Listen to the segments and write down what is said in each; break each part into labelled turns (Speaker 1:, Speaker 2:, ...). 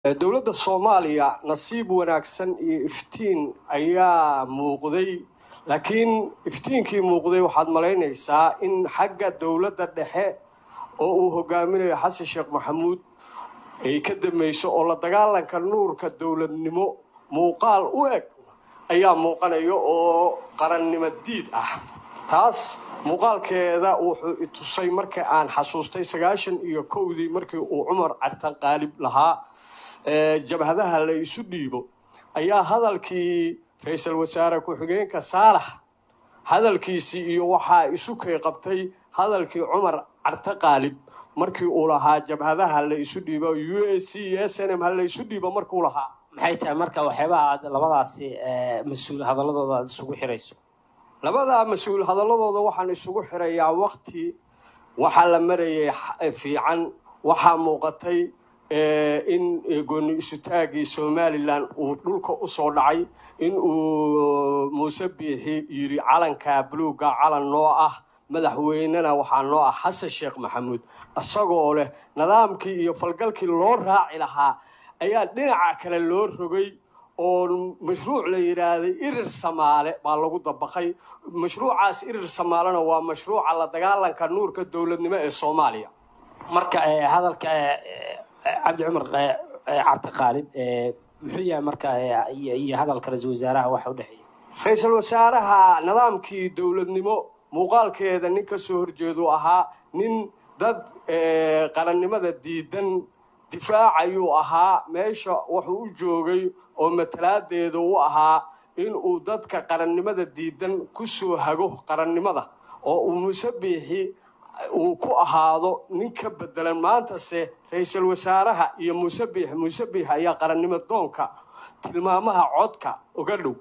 Speaker 1: dowladda soomaaliya nasiib wanaagsan iyo iftiin ayaa muuqday laakiin iftiinkii muuqday waxaad malaynaysaa in xagga dowladda dhexe oo uu hogaaminayo xasan sheekh maxamuud ay ka dambayso oo la dagaalanka nuurka dowladnimo muuqaal u eg ayaa muuqanaya oo qarannimo diid ah taas muuqaalkeeda wuxuu itusay marka aan xasuustay sagaashan iyo kowdii markii uu cumar cartan qaalib lahaa jabhadaha la isu dhiibo ayaa hadalkii ra-iisul wasaare ku-xigeenka saalax hadalkiisii iyo waxaa isu kay qabtay hadalkii cumar carte qaalib markii uu lahaa jabhadaha la isu dhiibo u s c iyo s n m ha la isu dhiibo markuu lahaa
Speaker 2: maxay tahay marka waxyaabaha aad labadaasi mas-uul hadaladooda aad isugu xirayso
Speaker 1: labadaa mas-uul hadaladooda waxaan isugu xirayaa wakti waxaa la marayay fiican waxaa muuqatay in gooni isutaagii somalilan uu dhulka usoo dhacay in uu muuse biixi yidhi calanka buluuga calan noo ah madaxweynena waxaa noo ah xasan sheekh maxamuud isagoo leh nidaamkii iyo falgalkii loo raaci lahaa ayaa dhinaca kale loo rogay oo mashruuc la yidhaahday irir samaale baa lagu dabaqay mashruucaas irir samaalena waa mashruuca la dagaalanka nuurka dowladnimo ee soomaaliya
Speaker 2: marka hadalka cabdi cumar carte qaalib muxuu yahay marka iyo hadalka ra-iisul wasaaraha waxa u dhexeeya
Speaker 1: ra-iisul wasaaraha nidaamkii dowladnimo muuqaalkeeda nin ka soo horjeedu ahaa nin dad qarannimada diidan difaacayuu ahaa meesha wuxuu u joogay oo matalaadeeda u ahaa inuu dadka qarannimada diidan ku soo hago qarannimada oo uu muuse biixi uu ku ahaado nin ka bedelan maantase ra-iisul wasaaraha iyo muuse biixi muuse biixi ayaa qarannimo doonka tilmaamaha codka uga dhow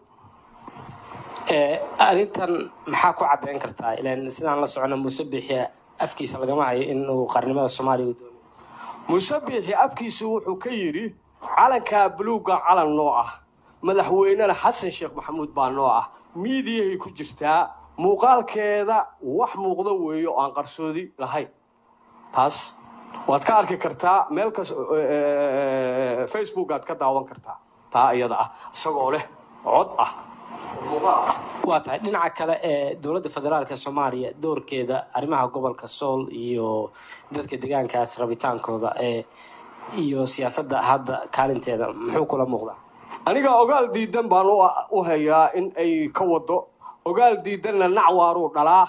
Speaker 2: arrintan maxaa ku caddayn kartaa ilan sidaan la socono muuse biixi afkiisa lagama hayo inuu qarnimada soomaaliya u doonayo
Speaker 1: muuse biixi afkiisa wuxuu ka yidhi calankaa buluugga calan noo ah madaxweynena xasan sheekh maxamuud baa noo ah miidiyahay ku jirtaa muuqaalkeeda wax muuqdo weeye oo aan qarsoodi lahayn taas waad ka arki kartaa meel kas facebookaad ka daawan kartaa taa iyada ah isagoo leh cod ah
Speaker 2: waa tahay dhinaca kale ee dowladda federaalka soomaaliya doorkeeda arrimaha gobolka sool iyo dadka deegaankaas rabitaankooda ee iyo siyaasadda hadda kaalinteeda muxuu kula muuqdaa
Speaker 1: aniga ogaal diidan baan u hayaa in ay ka wado ogaal diidanna nacwaaruu dhalaa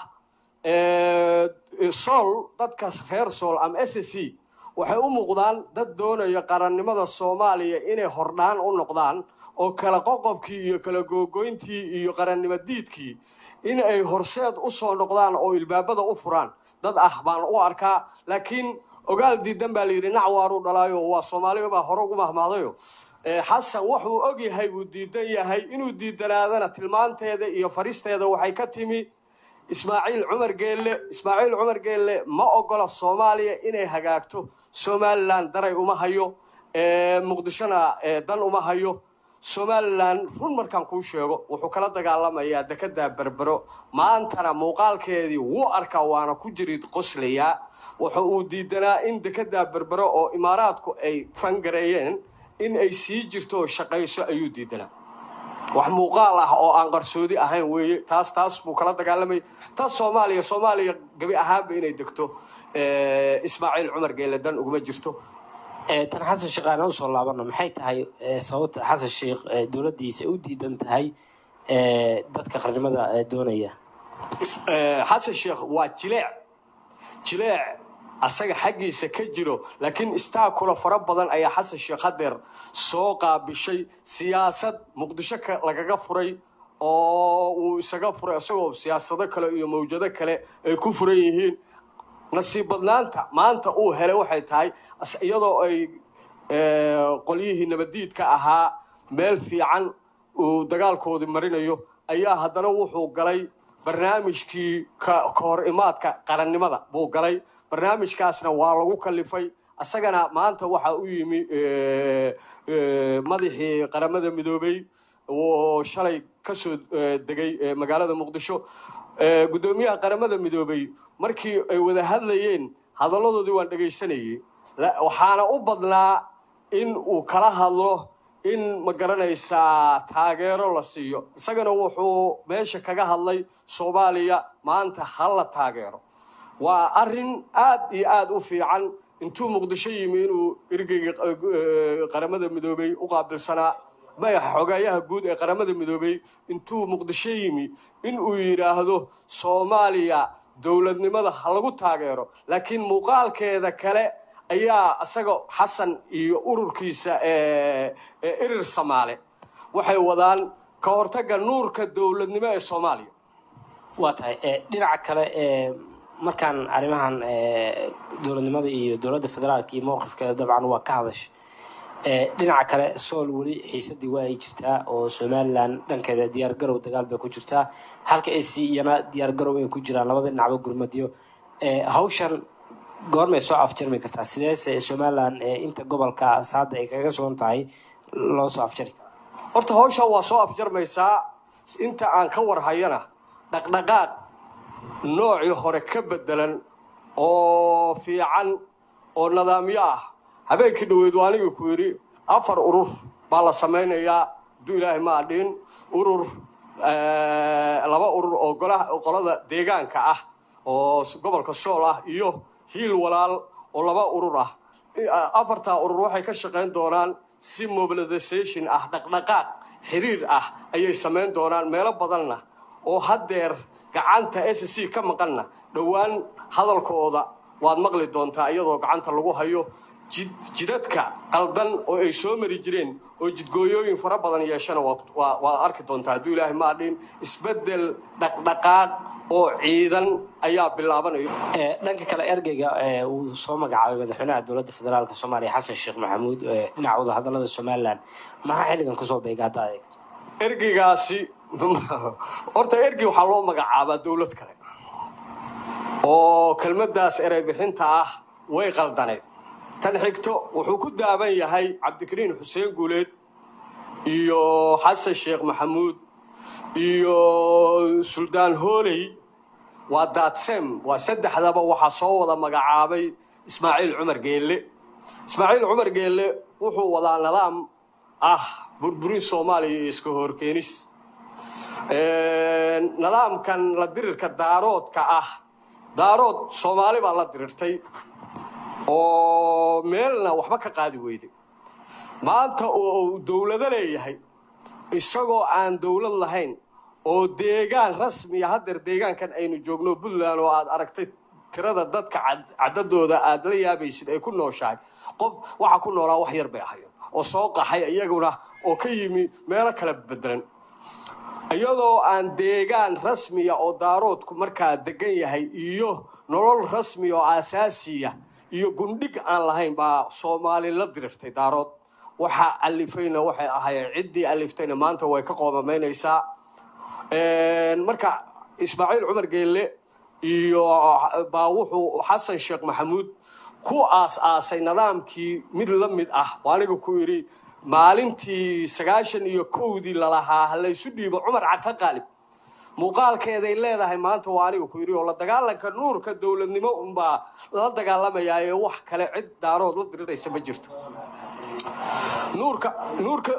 Speaker 1: sool dadkaas reer sool ama s c waxay u muuqdaan dad doonaya qarannimada soomaaliya inay hordhaan u noqdaan oo kala qoqobkii iyo kala googoyntii iyo qarannimo diidkii in ay horseed u soo noqdaan oo ilbaabada u furaan dad ah baan u arkaa laakiin ogaal diidan baa layidhi nacwaaruu dhalaayo waa soomaalibabaa hore ugu mahmahdayo xasan wuxuu og yahay buu diidan yahay inuu diidanaadana tilmaanteeda iyo faristeeda waxay ka timi ismaaciil cumar geelle ismaaciil cumar geelle ma ogola soomaaliya inay hagaagto somalilan daray uma hayo muqdishona dan uma hayo somalilan run markaan kuu sheego wuxuu kala dagaalamayaa dekedaa berbero maantana muuqaalkeedii wuu arkaa waana ku jirid qoslayaa wuxa uu diidanaa in dekedaa berbero oo imaaraadku ay fangareeyeen in ay sii jirto oo shaqayso ayuu diidanaa wax muuqaal ah oo aan qarsoodi ahayn weeye taas taas buu kala dagaalamayay taas soomaaliya soomaaliya gabi ahaanba inay degto ismaaciil cumar geelle dan uguma jirto
Speaker 2: tan xasan sheekh aan usoo laabano maxay tahay sababta xasan sheekh dowladdiisa u diidan tahay dadka qarnimada doonaya
Speaker 1: xasan sheekh waa jileec jileec asaga xaggiisa ka jiro laakiin istaakula fara badan ayaa xasan sheekh hadeer soo qaabishay siyaasad muqdisho lagaga furay oo uu isaga furay isagoo siyaasado kale iyo mawjado kale ay ku furan yihiin nasiib badnaanta maanta uu helay waxay tahay iyadoo ay qolyihii nabadiidka ahaa meel fiican uu dagaalkoodii marinayo ayaa haddana wuxuu galay barnaamijkii ka hor imaadka qarannimada buu galay barnaamijkaasna waa lagu kalifay isagana maanta waxaa u yimi madaxii qaramada midoobey oo shalay kasoo degay magaalada muqdisho guddoomiyaha qaramada midoobey markii ay wada hadlayeen hadalladoodii waan dhegaysanayay waxaana u badnaa in uu kala hadlo in ma garanaysaa taageero la siiyo isagana wuxuu meesha kaga hadlay soomaaliya maanta ha la taageero waa arrin aad iyo aad u fiican intuu muqdisho yimi inuu ergeyga qaramada midoobey u qaabilsanaa madaxa xogeeyaha guud ee qaramada midoobey intuu muqdisho yimi in uu yidhaahdo soomaaliya dowladnimada ha lagu taageero laakiin muuqaalkeeda kale ayaa isaga xasan iyo ururkiisa erir samaale waxay wadaan ka hortagga nuurka dowladnimo ee soomaaliya
Speaker 2: waa tahay dhinaca kale markaan arrimahan dowladnimada iyo dowladda federaalka iyo mowqifkeeda dabcan waa ka hadasha dhinaca kale sool weli xiisadii waa ay jirtaa oo somalilan dhankeeda diyaargarow dagaal bay ku jirtaa halka ac iyana diyaargarow ay ku jiraan labada dhinacba gurmadyo hawshan goormay soo afjarmi kartaa sideese somalilan inta gobolka hadda ay kaga sugan tahay loo soo afjari karaa
Speaker 1: horta hawshan waa soo afjarmaysaa inta aan ka warhayana dhaqdhaqaaq noocii hore ka bedelan oo fiican oo nidaamyo ah habeenkii dhaweyd waa anigii ku yidhi afar urur baa la samaynayaa hadduu ilaahay ma adhin urur laba urur oo qolada deegaanka ah oo gobolka sool ah iyo hiil walaal oo laba urur ah afartaa urur waxay ka shaqayn doonaan si mobilisation ah dhaqdhaqaaq xiriir ah ayay samayn doonaan meelo badanna oo haddeer gacanta s c ka maqanna dhowaan hadalkooda waad maqli doontaa iyadoo gacanta lagu hayo jidadka qaldan oo ay soo mari jireen oo jidgooyooyin fara badan yeeshana waad arki doontaa hadduu ilaahay maadhin isbedel dhaqdhaqaaq oo ciidan ayaa bilaabanayo
Speaker 2: dhanka kale ergeyga uu soo magacaabay madaxweynaha dowladda federaalk soomaaliya xasan sheekh maxamuud dhinaca wadahadalada somalilan maxaa xilligan kusoo beega haddaa eegto
Speaker 1: ergeygaasi horta ergey waxaa loo magacaabaa dowlad kale oo kelmadaas erey bixinta ah way qaldaneed tan xigto wuxuu ku daaban yahay cabdikariin xuseen guuleed iyo xasan sheekh maxamuud iyo suldaan hooley waa daadsem waa saddexdaba waxaa soo wada magacaabay ismaaciil cumar geelle ismaaciil cumar geelle wuxuu wadaa nidaam ah burburin soomaaliya iyo iska horkeenis nidaamkan la dirirka daaroodka ah daarood soomaali baa la dirirtay oo meelna waxba ka qaadi weyday maanta oo uu dowlado leeyahay isagoo aan dowlad lahayn oo deegaan rasmiya haddeer deegaankan aynu joogno puntland oo aad aragtay tirada dadka cadadooda aad la yaabaysid ay ku nooshahay qof waxa ku noolaa wax yar bay ahayen oo soo qaxay iyaguna oo ka yimi meelo kala bedelan iyadoo aan deegaan rasmiya oo daaroodku markaa degan yahay iyo nolol rasmiya oo aasaasiya iyo gundhig aan lahayn baa soomaali la dirirtay daarood waxaa alifayna waxay ahaayeen ciddii aliftayna maanta way ka qoomamaynaysaa marka ismaaciil cumar geelle iyo baa wuxuu xasan sheekh maxamuud ku aas-aasay nidaamkii mid la mid ah oo aniga ku yidhi maalintii sagaashan iyo kowdii lalahaa halaysu dhiibo cumar carta qaalib muuqaalkeeday leedahay maanta waa aniga ku yidhi oo la dagaalanka nuurka dowladnimo unbaa la dagaalamayaa ee wax kale cid daarood la diriraysa ma jirto nuurka nuurka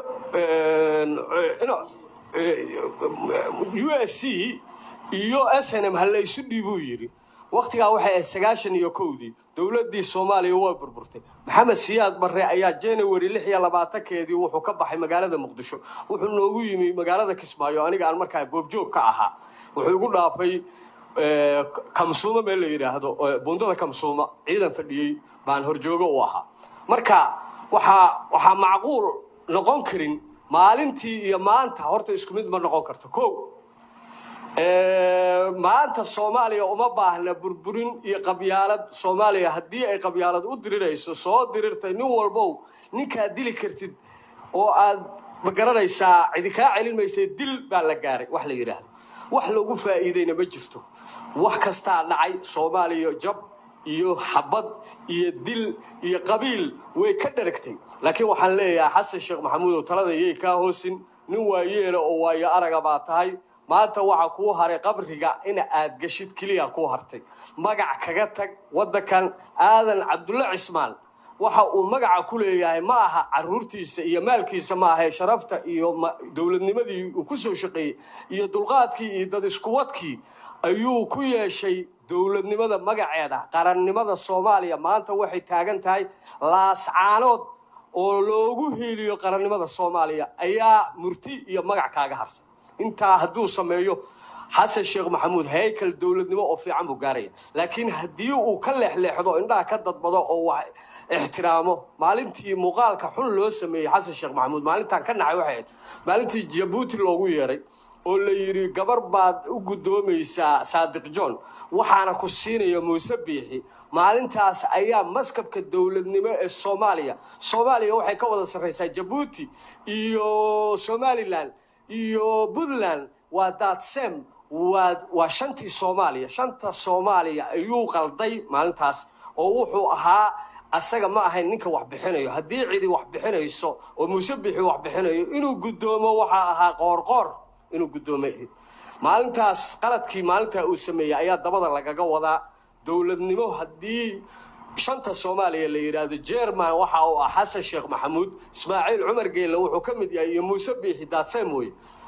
Speaker 1: u s c iyo s n m halaysu dhiibuu yidhi wakhtigaa waxay ahayd sagaashan iyo kowdii dowladdii soomaaliya waa burburtay maxamed siyaad barre ayaa january lix iyo labaatankeedii wuxuu ka baxay magaalada muqdisho wuxuu noogu yimi magaalada kismaayo aniga aan markaa goobjoog ka ahaa wuxuu igu dhaafay kamsuuma meel la yidhaahdo bundada kamsuuma ciidan fadhiyey baan horjoogo u ahaa marka waxaa waxaa macquul noqon karin maalintii iyo maanta horta isku mid ma noqon karto ko maanta soomaaliya uma baahna burburin iyo qabyaalad soomaaliya haddii ay qabyaalad u dirirayso soo dirirtay nin walbow ninkaad dili kartid oo aad ma garanaysaa cidi kaa celin maysay dil baa la gaaray wax la yidhaahdo wax lagu faa'iidayna ma jirto wax kastaa dhacay soomaaliya jab iyo xabad iyo dil iyo qabiil way ka dharagtay laakiin waxaan leeyahay xasan sheekh maxamuud oo talada yay kaa hoosin nin waayeela oo waayo araga baa tahay maanta waxaa kuu haray qabriga in aad geshid keliya kuu hartay magac kaga tag waddankan aadan cabdulle cismaan waxa uu magaca ku leeyahay ma aha caruurtiisa iyo maalkiisa ma ahae sharafta iyo dowladnimadii uu ku soo shaqeeyey iyo dulqaadkii iyo dad iskuwadkii ayuu ku yeeshay dowladnimada magaceeda qarannimada soomaaliya maanta waxay taagan tahay laascaanood oo loogu hiiliyo qarannimada soomaaliya ayaa murti iyo magac kaaga harsan intaa hadduu sameeyo xasan sheekh maxamuud haykal dowladnimo oo fiican buu gaaraya laakiin haddii uu ka leexleexdo indhaha ka dadbado oo wax ixtiraamo maalintii muuqaalka xun loo sameeyey xasan sheekh maxamuud maalintaan ka nacay waxay ahayd maalintii jabuuti loogu yeeray oo la yidhi gabar baad u guddoomaysaa saadiq john waxaana ku siinaya muuse biixi maalintaas ayaa maskabka dowladnimo ee soomaaliya soomaaliya waxay ka wada sarraysaa jabuuti iyo somalilan iyo puntland waa daadsem waa waa shantii soomaaliya shanta soomaaliya ayuu qalday maalintaas oo wuxuu ahaa asaga ma ahayn ninka wax bixinayo haddii cidi wax bixinayso oo muuse bixi wax bixinayo inuu guddoomo waxaa ahaa qoorqoor inuu guddoomo ahayd maalintaas qaladkii maalintaa uu sameeyey ayaa dabada lagaga wadaa dowladnimo haddii shanta soomaaliya la yidhaahdo jerman waxa uu ah xasan sheekh maxamuud ismaaciil cumar geelle wuxuu ka mid yahay iyo muuse biixi daadsem weye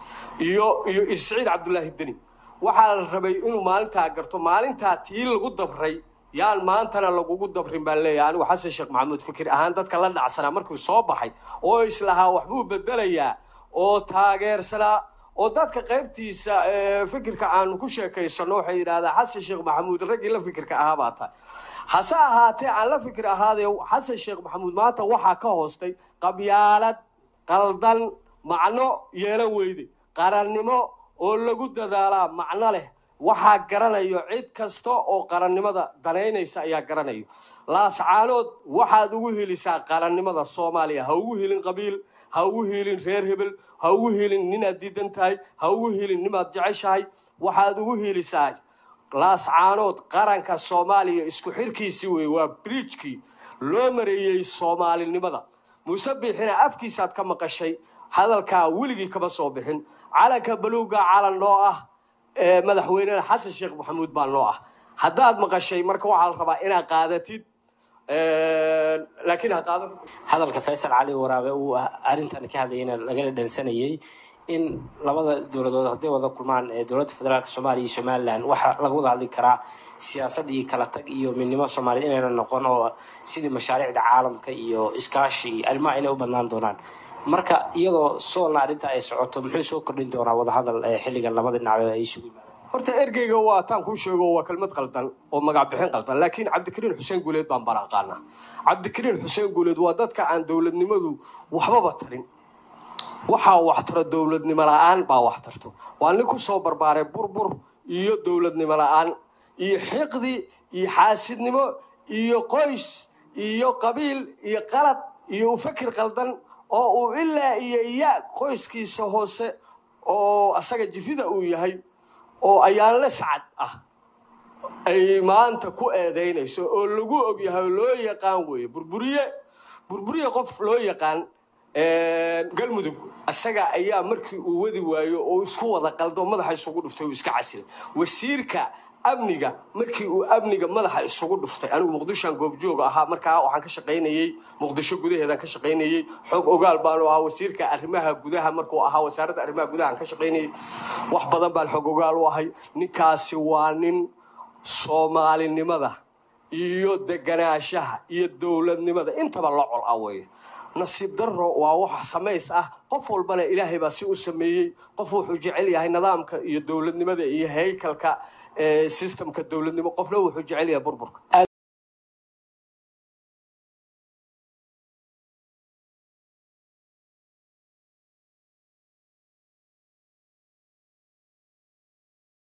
Speaker 1: iyo iyo isciid cabdulaahi deni waxaa la rabay inuu maalintaa garto maalintaa tii lagu dabray yaan maantana lagugu dabrin baan leeyahay anigu xasan sheekh maxamuud fikir ahaan dadka la dhacsanaa markuu soo baxay oo islahaa waxbuu bedelayaa oo taageersanaa oo dadka qaybtiisa fikirka aanu ku sheekaysano waxay yidhahdaa xasan sheekh maxamuud raggii la fikirka ahaa baa tahay hase ahaatee aan la fikir ahaadee xasan sheekh maxamuud maanta waxaa ka hoostay qabyaalad qaldan macno yeelo weyde qarannimo oo lagu dadaalaa macno leh waxaa garanayo cid kasta oo qarannimada danaynaysa ayaa garanayo laascaanood waxaad ugu helisaa qarannimada soomaaliya ha ugu helin qabiil ha ugu helin reer hebel ha ugu helin ninaad diidan tahay ha ugu helin nimaad jeceshahay waxaad ugu helisaa laascaanood qaranka soomaaliya isku xirkiisii wey waa bridjkii loo mareeyey soomaalinimada muuse biixina afkiisaad ka maqashay hadalkaa weligii kama soo bixin calanka baluuga calan noo ah madaxweynena xasan sheekh maxamuud baa noo ah haddaad maqashay marka waxaa la rabaa inaad qaadatid laakiin ha qaadan
Speaker 2: hadalka faysal cali waraabe uu arrintan ka hadlayana lagala dhansanayay in labada dowladood hadday wada kulmaan ee dowladda federaalk soomaaliya iyo somalilan waxaa laga wada hadli karaa siyaasad iyo kala tag iyo midnimo soomaaliyed inayna noqon oo sidii mashaariicda caalamka iyo iskaashi iyo arrimaha inay u badnaan doonaan marka iyadoo soolna arrinta ay socoto muxuu soo kordhin doonaa wadahadal xilligan labada dhinac ay isugu yimaadaan
Speaker 1: horta ergeyga waa taan kuu sheego waa kelmad qaldan oo magac bixin qaldan laakiin cabdikariin xuseen guuleed baan baan aqaanaa cabdikariin xuseen guuleed waa dadka aan dowladnimadu waxbaba tarin waxaa wax taro dowladnimo la-aan baa wax tarto waa nin ku soo barbaaray burbur iyo dowladnimo la-aan iyo xiqdi iyo xaasidnimo iyo qoys iyo qabiil iyo qalad iyo ufakir qaldan oo uu ilaa iyo ya qoyskiisa hoose oo asaga jifida uu yahay oo ayaanle sacad ah ay maanta ku eedaynayso oo lagu ogyahay oo loo yaqaan weeye burburiye burburiye qof loo yaqaan galmudug isaga ayaa markii uu wadi waayo oo isku wada qaldo madaxa isugu dhuftay uu iska casilay wasiirka amniga markii uu amniga madaxa isugu dhuftay anigu muqdishoan goobjoog ahaa markaa waxaan ka shaqaynayey muqdisho gudaheedaan ka shaqaynayey xoog ogaal baanu ahaa wasiirka arrimaha gudaha markuu ahaa wasaaradda arrimaha gudaha aan ka shaqaynayey wax badan baan xoog ogaal u ahay ninkaasi waa nin soomaalinimada iyo deganaanshaha iyo dowladnimada intaba la col ah weeye nasiib daro waa wax samays ah qof walbana ilaahay baa si u sameeyey qof wuxuu jecel yahay nidaamka iyo dowladnimada iyo haykalka systemka dowladnimo qofna wuxuu jecel yahay burburka